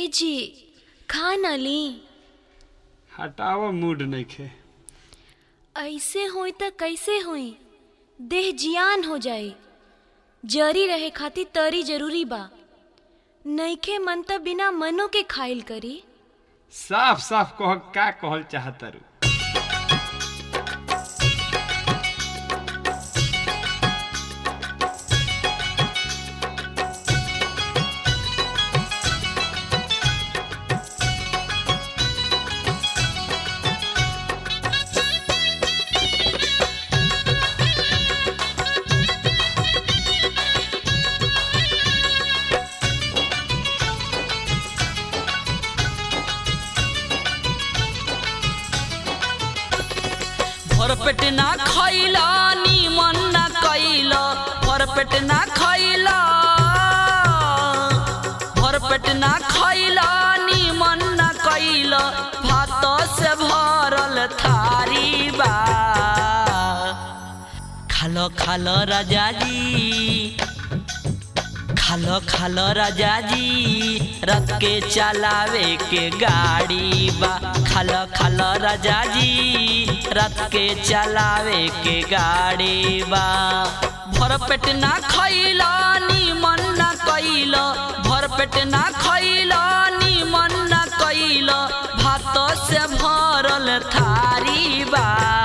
जी खा न ली हटाव मूड नइखे ऐसे होई त कैसे होई देह जियान हो जाई जरी रहे खातिर तरी जरूरी बा नइखे मन त बिना मनो के खाइल करी साफ साफ कह का कहल चाहतारू भरपेट ना खैला निमन ना कैला भरपेट ना खैला भरपेट ना खैला निमन ना कैला भात से भरल थारी बा खालो खालो राजा जी खालो खालो राजा जी रथ के चलावे के गाड़ी बा खालो खालो राजा जी रथ के चलावे के गाड़ी बा भर पेट ना खैला निमन ना कैला भर पेट ना खैला निमन ना कैला भात से भरल थारी बा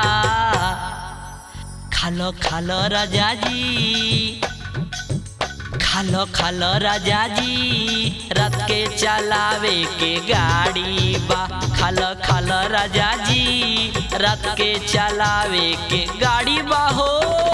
खालो खालो राजा जी खालो खालो राजा जी रथ के चलावे के गाड़ी बा खालो खालो राजा जी रथ के चलावे के गाड़ी बा हो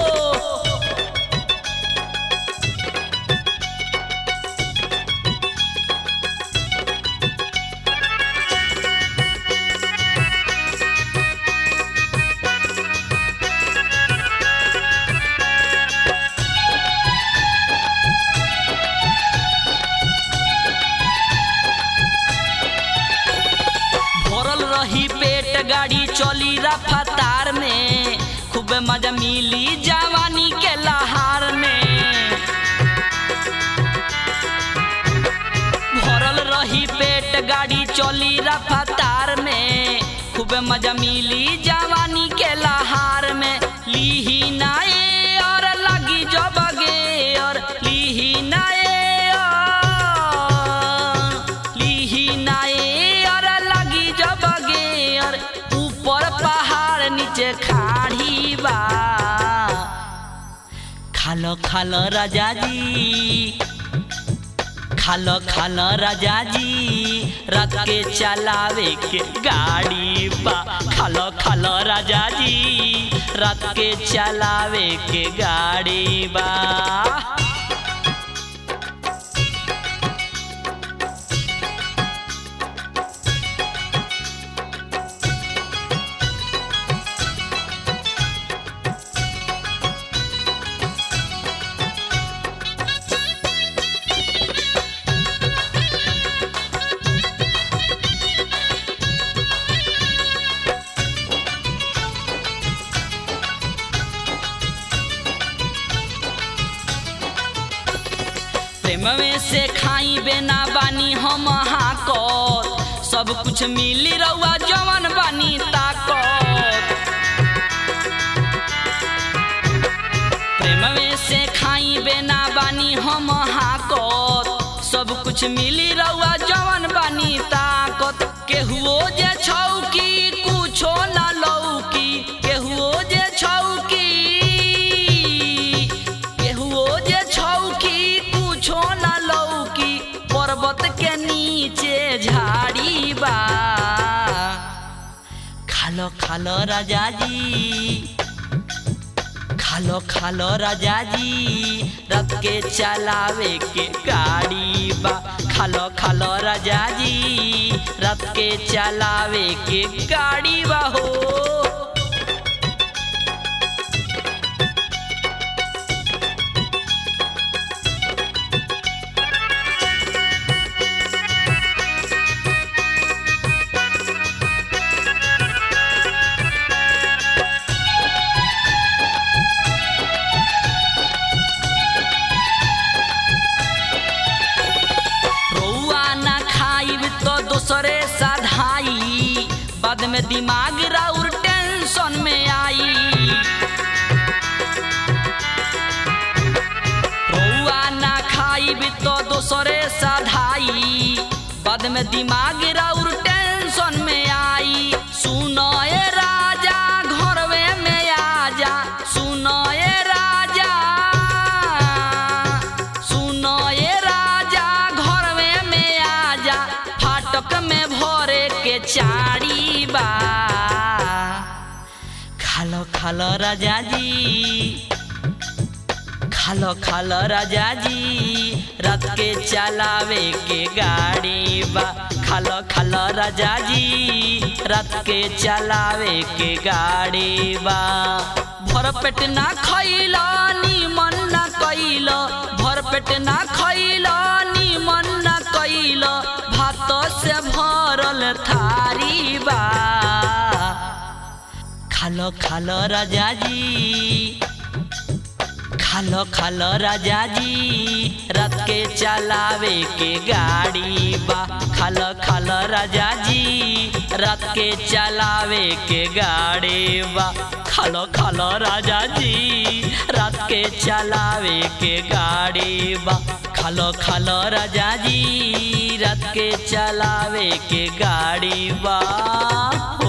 भरल रही पेट गाड़ी चली रफ्तार में खूब मजा मिली जवानी के लहार में भरल रही पेट गाड़ी चली रफ्तार में खूब मजा मिली जवानी के लहार में लीही नाए और लगी जब गे और लीही नाए और लीही नाए और लगी जब गे और ऊपर पहाड़ नीचे खाड़ी बा खालो खालो राजा जी खालो खालो राजा जी रथ के चलावे के गाड़ी बा खालो खालो राजा जी रथ के चलावे के गाड़ी बा प्रेम में से खाई बेना बानी हम हाकत सब कुछ मिली रहुआ जवन बानी ताकत प्रेम में से खाई बेना बानी हम हाकत सब कुछ मिली रहुआ जवन बानी ताकत केहुओ जे छौकी कुछो ना लौकी केहुओ जे छौकी केहुओ जे छौकी कुछो ना लौकी पर्वत के नीचे झाड़ी बा खालो खालो राजा जी खालो खालो राजा जी रथ के चलावे के गाड़ी बा खालो खालो राजा जी रथ के चलावे के गाड़ी बा हो रौआ ना खाइब दोसरे साधाई बाद में दिमाग राउर टेंशन में आई रउआ ना खाई भी तो दोसरे साधाई बाद में दिमाग राउर टेंशन में आई सुनो ए राजा घरवे में आजा सुनो ए राजा सुनो ए राजा घरवे में आजा फाटक में भरे के चारी बा खालो खालो राजा जी खालो खालो राजा जी रात के चलावे के गाड़ी बा खालो खालो राजा जी रात के चलावे के गाड़ी बा भर पेट ना खइलो निमन ना कइलो भर पेट ना खइलो निमन ना कइलो भात से भरल थारी बा खालो खालो राजा जी खालो खालो राजा जी रात के चलावे के गाड़ी बा खालो खालो राजा जी रात के चलावे के गाड़ी बा खालो खालो राजा जी रात के चलावे के गाड़ी बा खालो खालो राजा जी रात के चलावे के गाड़ी बा